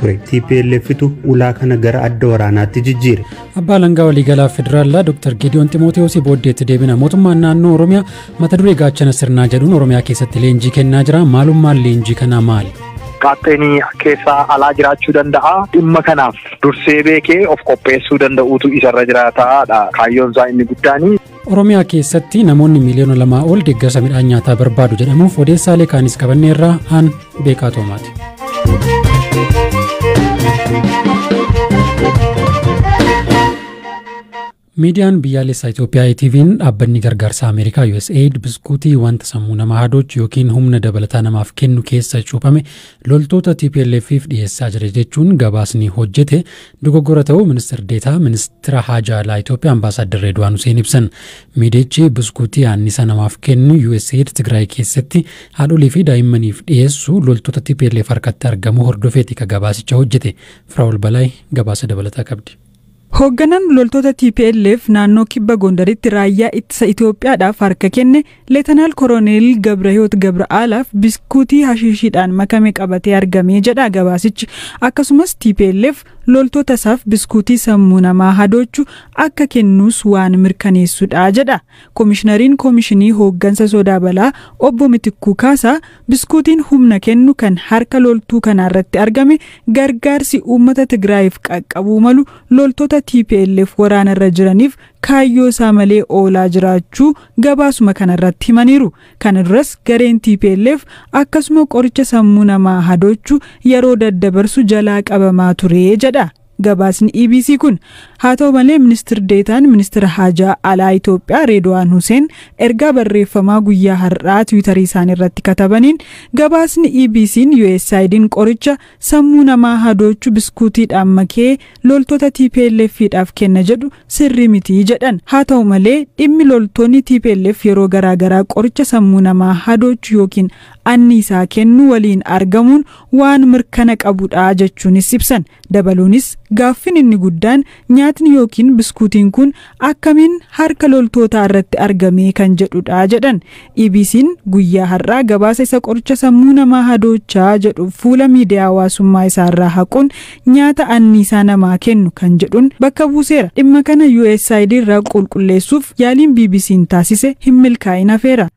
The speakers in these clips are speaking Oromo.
ture TPLFitu ulaa kana gara adda waraanaatti jijjiire. Abbaa Langaa Waliigalaa Federaalaa Dr. Gideon Ximooteewus booddeetti deebina mootummaan naannoo Oromiyaa mata duree gaachana sirnaa jedhuun Oromiyaa keessatti leenjii kennaa jira. Maalummaan leenjii kanaa maali? Qaaxxeenii keessaa alaa jiraachuu danda'a. Dhimma kanaaf dursee beekee of qopheessuu danda'uutu isarra jiraataadha. Kaayyoon isaa inni guddaani. Oromiyaa keessatti namoonni miiliyoona lamaa ol deeggarsa midhaan nyaataa barbaadu jedhamuuf odeessaalee kaanis qabanneerraa aan beekaa toomaati. miidiyaan biyyaalessaa Itoophiyaa ETV'n dhaabbanni gargaarsa Ameerikaa USAID biskuutii wanta sammuu namaa hadoochu yookiin humna dabalataa namaaf kennu keessa cuuphame loltoota TPLF'if dhiyeessaa jira jechuun gabaasni hojjete dogoggora ta'uu ministeer deetaa ministeera haajaa alaa Itoophiyaa ambaasaaddar Reedwaan Huseen ibsan. Miidiyichi biskuutii annisa namaaf kennu USAID Tigraay keessatti haadholii fi daa'immaniif dhiyeessu loltoota TPLF harkatti argamu hordofeeti ka gabaasicha hojjete. Firaa'ol Balaay gabaasa dabalataa qabdi. Hoogganaan loltoota TPLF naannoo kibba Gondaritti raayyaa ittisa Itoophiyaadhaaf harka kenne Leetanaal Koroneel Gabrahiyoot Gabra'aalaaf biskuutii hashiishiidhaan makame qabatee argamee jedha gabaasichi. Akkasumas TPLF loltoota isaaf biskuutii sammuu namaa hadoochu akka kennuus waan mirkaneessudha jedha. Koomishinariin koomishinii hooggansa sodaa balaa obbo Mitikkuu Kaasaa biskuutiin humna kennu kan harka loltuu kanaarratti argame gargaarsi uummata Tigraayiif qaqqabuu malu loltoota TPLF waraanarra jiraniif kaayyoo isaa malee oolaa jiraachuu gabaasuma kanarratti himaniiru. Kana duras gareen TPLF akkasuma qoricha sammuu namaa hadoochuu yeroo daddabarsu jalaa qabamaa ture jedha. Gabaasni EBC kun haa ta'u malee ministir deetaan ministira haajaa alaa Itoophiyaa Reedwaan Huseen ergaa barreeffamaa guyyaa har'aa tiwiitarii isaanii irratti katabaniin gabaasni EBC'n USAID'n qoricha sammuu namaa hadoochuu biskuutiidhaan makee loltoota TPLF'dhaaf kenna jedhu sirrii mitii jedhan haa ta'u malee dhimmi loltoonni TPLF yeroo garaagaraa qoricha sammuu namaa hadoochuu yookiin anniisaa kennu waliin argamuun waan mirkana qabudha jechuunis ibsan dabaluunis gaaffin inni guddaan nyaatni yookiin biskuutiin kun akkamiin harka loltootaa irratti argamee kan jedhudha jedhan EBC'n guyyaa har'aa gabaasa isa qoricha sammuu namaa hadoochaa jedhu fuula miidiyaa hawaasummaa isaarraa haquun nyaata anniisaa namaa kennu kan jedhuun bakka buuseera dhimma kana USAID irraa qulqulleessuuf yaaliin BBC'n taasise hin milkaa'in hafeera.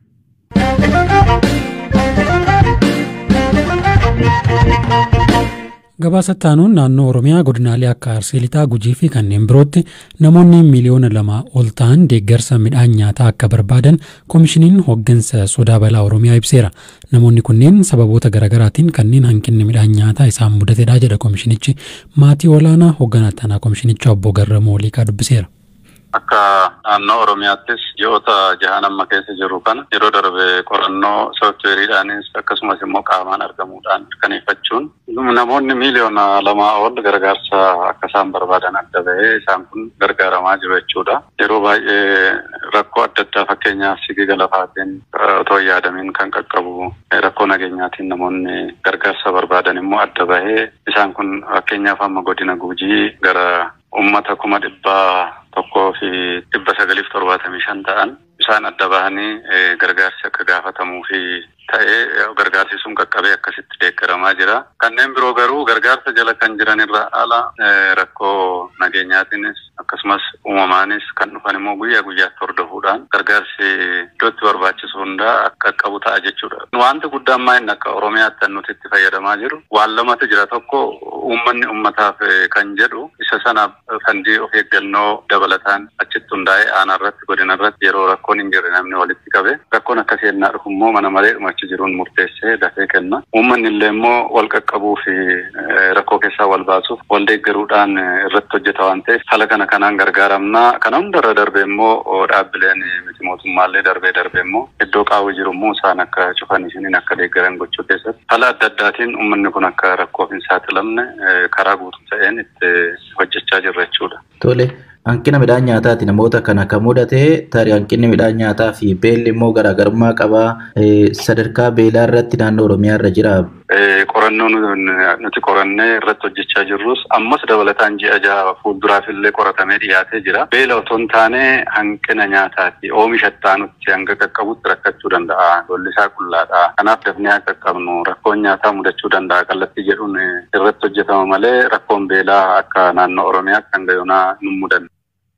Gabaasa taanuun naannoo Oromiyaa godinaalee akka Arsii Lixaa, Gujii fi kanneen birootti namoonni miiliyoona lama ol ta'an deeggarsa midhaan nyaataa akka barbaadan koomishiniin hooggansa sodaa balaa Oromiyaa ibseera. Namoonni kunneen sababoota garaagaraatiin kanneen hanqinni midhaan nyaataa isaan mudatedha jedha koomishinichi. Maatii olaanaa hoogganaa tanaa koomishinicha obbo Garramoo Liiqaa dubbiseera. Akka naannoo Oromiyaattis ji'oota jahan amma keessa jiru kana yeroo darbe qorannoo sooftiweeriidhaanis akkasumas immoo qaamaan argamuudhaan mirkaneeffachuun namoonni miiliyoona lamaa ol gargaarsa akka isaan barbaadan adda bahee isaan kun gargaaramaa jiru jechuudha. Yeroo baay'ee rakkoo adda addaa fakkeenyaaf sigiga lafaatiin otoo yaadamiin kan qaqqabu rakkoo nageenyaatiin namoonni gargaarsa barbaadan immoo adda bahee isaan kun fakkeenyaaf amma godina Gujii gara uummata kuma dhibbaa tokkoo fi dhibba sagaliif torbaatamii shan ta'an isaan adda bahanii gargaarsi akka gaafatamuu fi ta'ee gargaarsi sun qaqqabee akkasitti deeggaramaa jira. Kanneen biroo garuu gargaarsa jala kan jiran irra ala rakkoo nageenyaatiinis akkasumas uumamaanis kan dhufan immoo guyyaa guyyaatti hordofuudhaan gargaarsi iddootti barbaachisu hundaa akka qaqqabu ta'a jechuudha. Wanti guddaan maa'in akka Oromiyaatti nuti itti fayyadamaa jiru waan lamatu jira tokko uummanni uummataaf kan jedhu isa sanaaf fandii of eeggannoo dabalataan achitti hundaa'ee aanaa irratti godina irratti yeroo rakkoon hin jirre namni walitti qabe rakkoon akka seennaa dhufu immoo mana malee dhumachi jiruun murteessee dafee kenna. Uummanni illee immoo wal qaqqabuu fi rakkoo keessaa wal baasuuf wal deeggaruudhaan irratti hojjeta waan ta'eef haala kana kanaan gargaaramnaa kana hundarra darbe immoo dhaabbileen miti mootummaallee darbee darbe immoo iddoo qaawwi jiru immoo isaan akka cufan isiniin akka deeggaran gochuu keessatti haala adda addaatiin uummanni kun akka rakkoof hin saaxilamne karaa guutuu ta'een itti hojjechaa jirra jechuudha. Tole. Hanqina midhaan nyaataati namoota kana kan mudate tarii hanqinni midhaan nyaataa fi beelli immoo garaagarummaa qabaa sadarkaa beelaa irratti naannoo Oromiyaa irra jira qorannoo nuti qorannee irratti hojjechaa jirrus ammas dabalataan ji'a jaha fuulduraaf illee qoratamee dhiyaatee jira. Beela otoo hin taane hanqina nyaataati. Oomisha ittaanutti hanga qaqqabutti rakkachuu danda'a. Lolli isaa qullaadha. Kanaaf dafnee akka qaqqabnu rakkoon nyaataa mudachuu danda'a. Kallattii jedhuun irratti hojjetama malee rakkoon beelaa akka naannoo Oromiyaatti hanga yoonaa nu mudanne.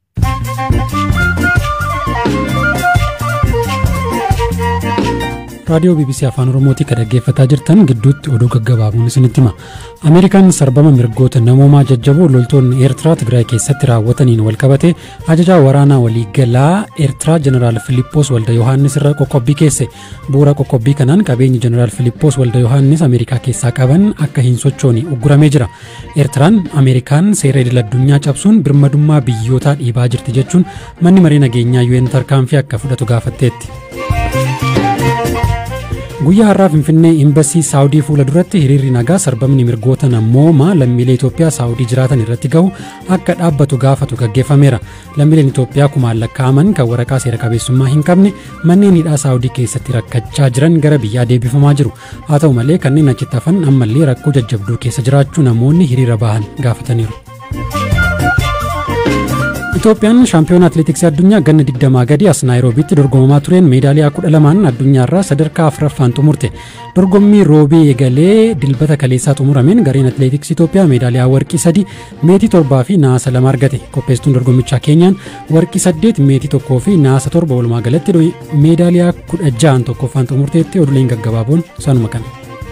raadiyoo bbc afaan oromootii kan dhaggeeffataa jirtan gidduutti oduu gaggabaabuun isinitti hima ameerikaan sarbama mirgoota namoomaa jajjaboo loltoonni eertiraa tigraay keessatti raawwataniin walqabate ajajaa waraanaa waliigalaa eertiraa jeneraal filiippoos walda yohaannis irra qoqqobbii keesse bu'uura qoqqobbii kanaan qabeenyi jeneraal filiippoos walda yohaannis ameerikaa keessaa qaban akka hin sochoone ugguramee jira eertiraan ameerikaan seera idil addunyaa cabsuun birmadummaa biyyootaa dhiibaa jirti jechuun manni marii nageenyaa un tarkaanfii akka fudhatu gaafatteetti. guyyaa har'aa finfinnee imbasii saawudii fuula duratti hiriirri nagaa sarbamni mirgoota namoomaa lammiilee Itoophiyaa saawudii jiraatan irratti gahu akka dhaabbatu gaafatu gaggeeffameera. Lammiileen Itoophiyaa kumaan lakkaa'aman kan waraqaa seera qabeessummaa hin qabne manneen hidhaa saawudii keessatti rakkachaa jiran gara biyyaa deebifamaa jiru. Haa ta'u malee kanneen achitti hafan ammallee rakkoo jajjabduu keessa jiraachuu namoonni hiriira bahan gaafataniiru. Itoophiyaan shaampiyoona atileetiksii addunyaa ganna 20 gadi as naayiroobiitti dorgomamaa tureen meedaaliyaa 12 addunyaarraa sadarkaa afuraffaan xumurte. Dorgommii roobii eegalee dilbata kaleessaa xumurameen gareen atileetiksii Itoophiyaa meedaaliyaa warqii 3 meetii 7 fi naasa 2 argate. Qopheessituun dorgommichaa keenyaan warqii 8 meetii 1 fi naasa 7 walumaa galatti meedaaliyaa 16 tokkoffaan xumurteetti oduuleen gaggabaaboon sanuma kana.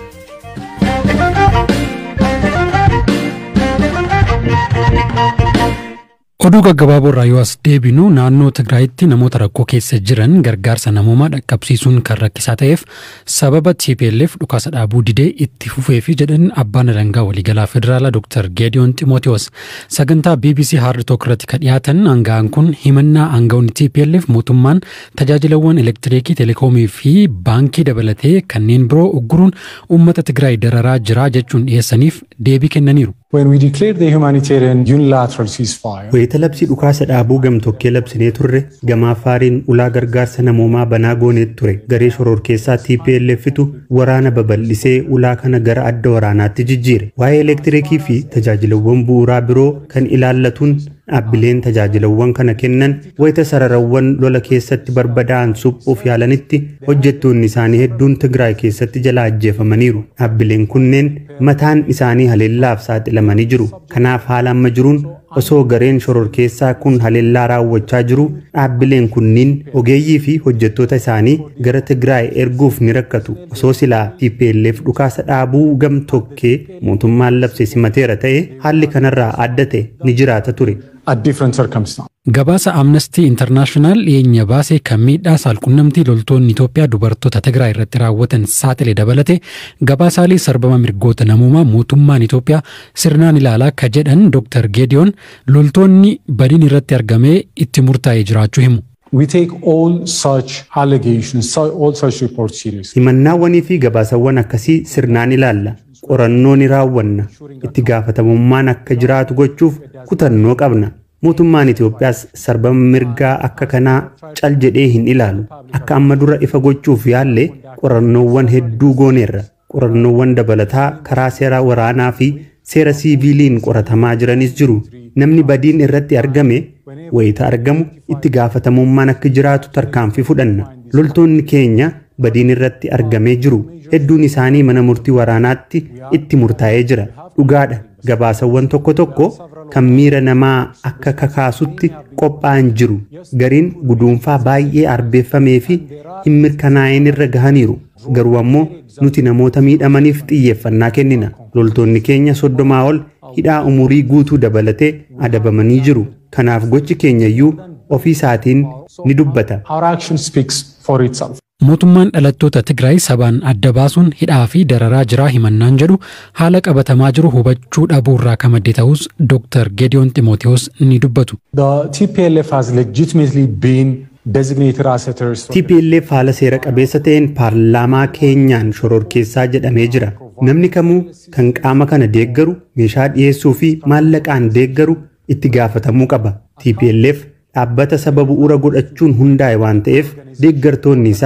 oduu gaggabaaboo irraa yoo as deebinu naannoo tigraayitti namoota rakkoo keessa jiran gargaarsa namoomaa dhaqqabsiisuun kan rakkisaa ta'eef sababa tplf dhukaasa dhaabuu didee itti fufee fi jedhan abbaan alangaa waliigalaa federaalaa dr geediyoon ximootiyoos sagantaa bbc haard took irratti kan dhiyaatan aanga'aan kun himannaa aanga'oonni tplf mootummaan tajaajilawwan elektiriikii teleekoomii fi baankii dabalatee kanneen biroo ugguruun uummata tigraay dararaa jira jechuun dhiyeessaniif deebii kennaniiru. When we declared the humanitarian unilateral ceasefire, Wayita labsii dhukaasa dhaabuu gamtokkee labsinee turre gamaa faariin ulaa gargaarsa namoomaa banaa gooneet ture garee shororkeessaa TPLFtu waraana babal'isee ulaa kana gara adda waraanaatti jijjiire waa'ee elektiriikii fi tajaajilawwan bu'uuraa biroo kan ilaallatuun dhaabbileen tajaajilawwan kana kennan wayita sararawwan lola keessatti barbadaa'an suphuuf yaalanitti hojjettoonni isaanii hedduun Tigraay keessatti jala ajjeefamaniiru. Dhaabbileen kunneen mataan isaanii haleellaaf saaxilamanii jiru. Kanaaf haala amma jiruun osoo gareen shororkeessaa kun haleellaa raawwachaa jiru dhaabbileen kunniin ogeeyyii fi hojjettoota isaanii gara Tigraay erguuf ni rakkatu. Osoo silaa TPLF dhukaasa dhaabuu gamtokkee mootummaan labse simateera ta'e haalli kanarraa adda ta'e ni jiraata ture. at different circumstances. Gabaasa Amnestii Intarnaashinaal dhiyeenya baasee kan miidhaa saalqunnamtii loltoonni Itoophiyaa dubartoota Tigraay irratti raawwatan saaxile dabalate gabaasaalee sarbama mirgoota namoomaa mootummaan Itoophiyaa sirnaan ilaalaa akka jedhan Dr. Geediyoon loltoonni badiin irratti argamee itti murtaa'ee jiraachuu himu. We take all such allegations, so- all such reports seriously. Himannaawwanii fi gabaasawwan akkasii sirnaan ilaalla. Qorannoo ni raawwanna. Itti gaafatamummaan akka jiraatu gochuuf kutannoo qabna. Mootummaan Itoophiyaas sarbama mirgaa akka kanaa cal jedhee hin ilaalu. Akka amma dura ifa gochuuf yaalle qorannoowwan hedduu gooneerra. Qorannoowwan dabalataa karaa seera waraanaa fi seera siiviiliin qoratamaa jiranis jiru. Namni badiin irratti argame wayita argamu itti gaafatamummaan akka jiraatu tarkaanfii fudhanna. Loltoonni keenya badiin irratti argamee jiru. Hedduun isaanii mana murtii waraanaatti itti murtaa'ee jira. Dhugaadha. Gabaasawwan tokko tokko kan miira namaa akka kakaasutti qophaa'an jiru. Gariin guduunfaa baay'ee arbeeffamee fi hin mirkanaa'in irra gahaniiru. Garuu ammoo nuti namoota miidhamaniif xiyyeeffannaa kennina. Loltoonni keenya soddomaa ol hidhaa umurii guutuu dabalatee adabamanii jiru. Kanaaf gochi keenya iyyuu ofii isaatiin ni dubbata. Our action speaks for itself. Mootummaan dhalattoota Tigraay sabaan adda baasuun hidhaa fi dararaa jiraa himannaan jedhu haala qabatamaa jiru hubachuu dhabuu irraa kan madde ta'us Dr. Geediyoon Ximootiyoos ni dubbatu. The TPLF has legitimately been designated as a terrorist TPLF haala seera qabeessa ta'een paarlaamaa keenyaan shororkeessaa jedhamee jira. Namni kamuu kan qaama kana deeggaru meeshaa dhiyeessuu fi maallaqaan deeggaru itti gaafatamuu qaba. TPLF dhaabbata saba bu'uura godhachuun hundaa'e waan ta'eef deeggartoonni isaa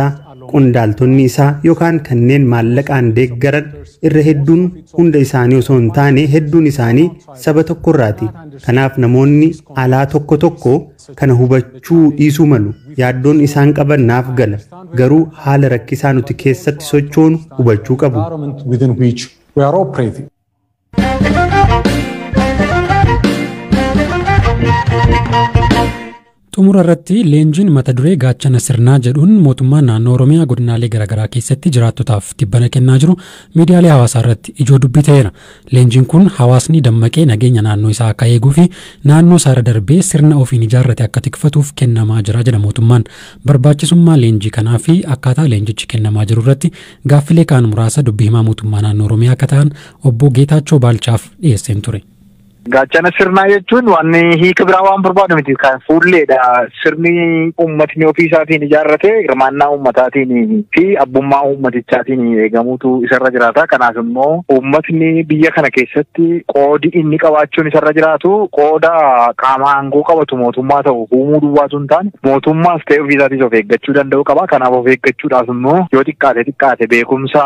qondaaltonni isaa yookaan kanneen maallaqaan deeggaran irra hedduun hunda isaanii osoo hin taane hedduun isaanii saba tokkorraati. Kanaaf namoonni alaa tokko tokko kana hubachuu dhiisuu malu. Yaaddoon isaan qaban naaf gala. Garuu haala rakkisaa nuti keessatti sochoonu hubachuu qabu. environment within which we are operating. xumura irratti leenjiin mata duree gaachana sirnaa jedhuun mootummaan naannoo oromiyaa godinaalee garaagaraa keessatti jiraattotaaf tibbana kennaa jiru miidiyaalee hawaasaa irratti ijoo dubbii ta'eera leenjiin kun hawaasni dammaqee nageenya naannoo isaa akka eeguu fi naannoo isaa irra darbee sirna ofiin ijaarrate akka tikfatuuf kennamaa jira jedha mootummaan barbaachisummaa leenjii kanaa fi akkaataa leenjichi kennamaa jiru irratti gaaffilee kaan muraasa dubbii himaa mootummaa naannoo oromiyaa akka ta'an obbo Geetaachoo Baalchaaf dhiyeesseen ture. Gaachana sirnaa jechuun waan hiika biraa waan barbaadu miti kan fuulleedha. Sirni uummatni ofii isaatiin ijaarrate hirmaannaa uummataatiin fi abbummaa uummatichaatiin eegamuutu isarra jiraata. Kanaaf immoo uummatni biyya kana keessatti qoodi inni qabaachuun isarra jiraatu qooda qaama aangoo qabatu mootummaa ta'u uumuu duwwaatu hin taane mootummaas ta'e ofii isaatis of eeggachuu danda'u qaba. Kanaaf of eeggachuudhaaf immoo yoo xiqqaate xiqqaate beekumsa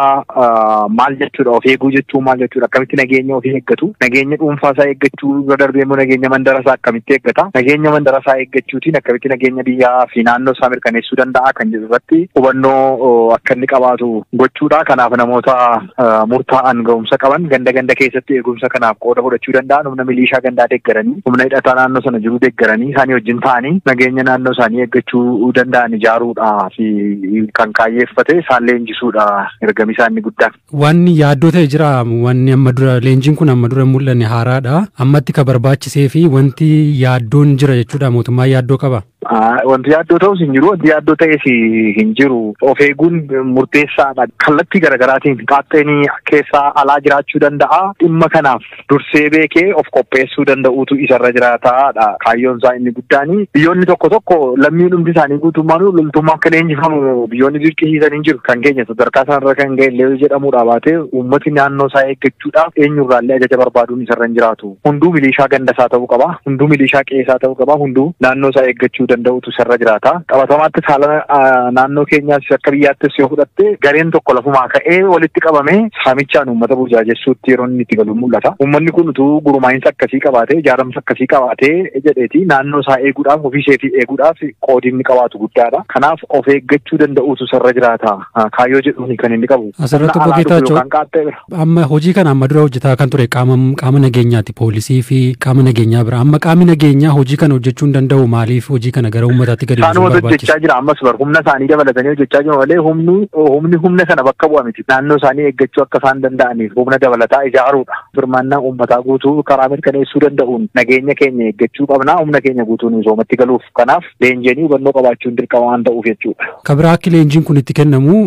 maal jechuudha of eeguu jechuun maal jechuudha akkamitti nageenya ofii eeggatu nageenya dhuunfaa isaa eeggatu. eeggachuu irra darbee immoo nageenya mandarasaa akkamitti eeggata nageenya mandarasaa eeggachuutiin akkamitti nageenya biyyaa fi naannoo isaa mirkaneessuu danda'a kan jedhu irratti hubannoo akka inni qabaatu gochuudha kanaaf namoota murtaa'an ga'umsa qaban ganda ganda keessatti eegumsa kanaaf qooda fudhachuu danda'an humna miliishaa gandaa deeggaranii humna hidhataa naannoo sana jiru deeggaranii isaanii wajjin ta'anii nageenya naannoo isaanii eeggachuu danda'an ijaaruudha fi kan kaayyeeffate isaan leenjisuudha ergami isaa inni guddaan. Wanni yaaddoo ta'e jira wanni amma dura leenjiin kun amma dura mul'anne haaraadha. ammatti ka barbaachisee fi wanti yaaddoon jira jechuudha mootummaan yaaddoo qaba. Wanti yaaddoo ta'us hin jiru wanti yaaddoo ta'es hin jiru of eeguun murteessaadha kallattii garaagaraatiin qaaxxeenii keessaa alaa jiraachuu danda'a dhimma kanaaf dursee beekee of qopheessuu danda'uutu isarra jiraataadha kaayyoon isaa inni guddaani biyyoonni tokko tokko lammiin hundi isaanii guutummaan loltummaa akka leenjifamu biyyoonni dirqisiisan hin jiru kan keenya sadarkaa sanarra kan ga'e illee jedhamuudha baatee uummati naannoo isaa eeggachuudhaaf eenyurraallee ajaja barbaaduun isarra hin jiraatu hunduu milishaa gandasaa ta'uu qaba hunduu milishaa qeesaa ta'uu qaba hunduu naannoo isaa eeggachuu danda'utu isarra jiraata qabatamaattis haala naannoo keenyaas akka biyyaattis yoo fudhatte gareen tokko lafumaa ka'ee walitti qabame saamichaan uummata burjaajessuutti yeroo inni itti galu mul'ata uummanni kun utuu gurmaa'insa akkasii qabaatee ijaaramsa akkasii qabaatee jedheeti naannoo isaa eeguudhaaf ofii isheetii eeguudhaaf qoodi inni qabaatu guddaadha kanaaf of eeggachuu danda'utu isarra jiraata kaayyoo jedhuun kan inni qabu Asirratti obbo Geetaachoo amma hojii kana amma dura hojjetaa kan ture qaama qaama nageenyaati poolisii fi qaama nageenyaa bira amma qaamni nageenyaa hojii kana hojjechuu hin danda'u maaliif hojii kana gara uummataatti gadi Isaanuma hojjechaa jira ammas bar humna isaanii dabalatanii hojjechaa jiru malee humni humni humna sana bakka bu'a miti naannoo isaanii eeggachuu akka isaan danda'aniif humna dabalataa ijaaruudha hirmaannaa uummataa guutuu karaa mirkaneessuu danda'uun nageenya keenya eeggachuu qabnaa humna keenya guutuun misoomatti galuuf kanaaf leenji'anii hubannoo qabaachuun dirqama waan ta'uuf jechuudha. Kabiraa akki leenjiin kun itti kennamu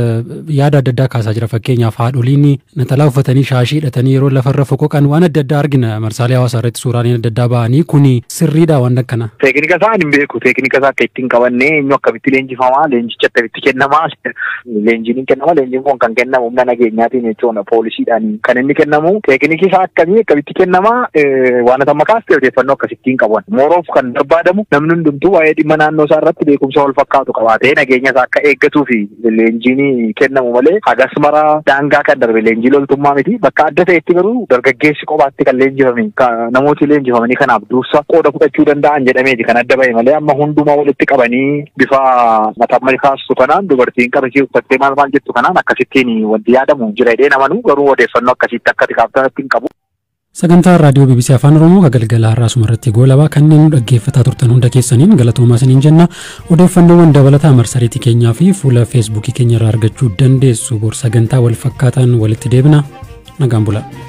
yaada adda addaa kaasaa jira fakkeenyaaf haadholiin naxalaa uffatanii shaashii hidhatanii yeroo lafarra foqoqan waan adda addaa argina marsaalee hawaasaa irratti suuraaleen adda addaa ba'anii kuni sirriidha waan akkana. Teeknika isaa hin beeku teeknika isaa akka ittiin qabannee eenyu akkamitti leenjifamaa leenjicha akkamitti kennamaa leenjiin hin kennama leenjiin kun kan kennamu humna nageenyaatiin jechuudha poolisiidhaan kan inni kennamu teekniki isaa akkamii akkamitti kennamaa waan amma kaastee odeeffannoo akkasittiin qaban mooroof kan barbaadamu namni hundumtuu waa'ee dhimma naannoo isaa irratti beekumsa wal fakkaatu qabaatee nageenya isaa akka eeggatuu fi leenjiin kennamu malee hagas mara daangaa kan darbe leenjii loltummaa miti bakka adda ta'etti garuu dargaggeessi kophaatti kan leenjifame namooti leenjifamanii kanaaf dursa qooda fudhachuu danda'an jedhameeti kan adda ba'e malee amma hundumaa walitti qabanii bifa mataa kaastu kanaan dubartiin qabashee uffattee maal maal jettu kanaan akkasittiin wanti yaadamu jira jedhee namanuu garuu odeeffannoo akkasitti akka tikaaftanatti hin qabu. Sagantaa raadiyoo BBC Afaan Oromoo galgala har'aa irratti goolabaa kanneen nu dhaggeeffataa turtan hunda keessaniin galatoomaa isiniin jenna odeeffannoowwan dabalataa marsariitii keenyaa fi fuula feesbuukii keenya irraa argachuu dandeessu bor sagantaa wal fakkaataan walitti deebina nagaan bulaa.